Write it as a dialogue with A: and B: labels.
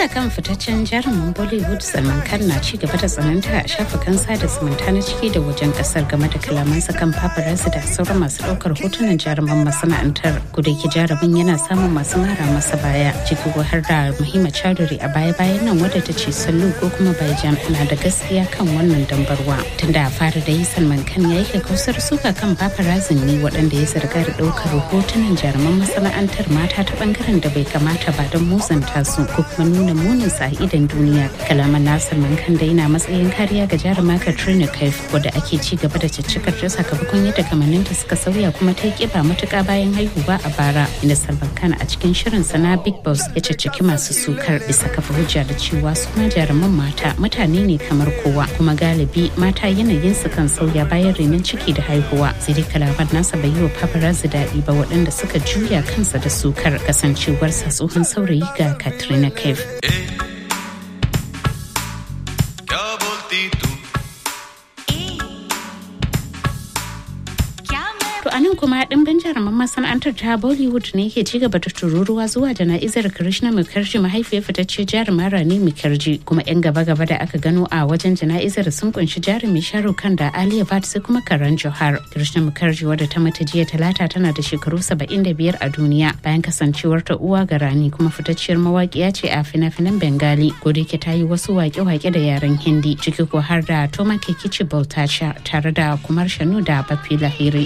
A: Suka kan fitaccen jarumin Bollywood Salman Khan na ci gaba da tsananta a shafukan sada zumunta na ciki da wajen kasar game da kalamansa kan paparazzi da sauran masu daukar hotunan jaruman masana'antar. Kudaki jarumin yana samun masu mara masa baya ciki har da Muhimma Chowdhury a baya-bayan nan wadda ta ce sallu ko kuma Baijan na da gaskiya kan wannan dambarwa. Tunda a fara da yi Salman Khan ya yi kakkausar suka kan paparazzi ne waɗanda ya zarga da ɗaukar hotunan jaruman masana'antar mata ta bangaren da bai kamata ba don musanta su ko kuma nuna munin sa a idan duniya kalaman nasir mankan da yana matsayin kariya ga jaruma katrina kaif wadda ake ci gaba da ciccikar ta sakamakon yadda kamanninta suka sauya kuma ta yi kiba matuka bayan haihuwa a bara inda salman khan a cikin shirin sana big boss ya cicciki masu sukar bisa kafa hujja da cewa su ma jaruman mata mutane ne kamar kowa kuma galibi mata yanayin su kan sauya bayan renon ciki da haihuwa sai dai kalaman nasa bai yi wa paparazzi daɗi ba waɗanda suka juya kansa da sukar kasancewarsa tsohon saurayi ga katrina kaif To a nan kuma ɗimbin jaruman masana'antar ta Bollywood ne ke ci gaba da tururuwa zuwa jana'izar Krishna Mukherjee mahaifiyar fitacce jarumar Rani Mukherjee kuma 'yan gaba-gaba da aka gano a wajen jana'izar sun kunshi jarumi Shahrukh Khan da Alia Bhatt sai kuma Karan Johar. Krishna Mukherjee wadda ta mata jiya talata tana da shekaru 75 a duniya bayan kasancewar ta uwa ga Rani kuma fitacciyar mawaƙiya ce a fina-finan Bengali ko da ta yi wasu waƙe-waƙe da yaren Hindi ciki ko har da Toma Kekichi Boltacha tare da Kumar Shanu da Bapi Lahiri.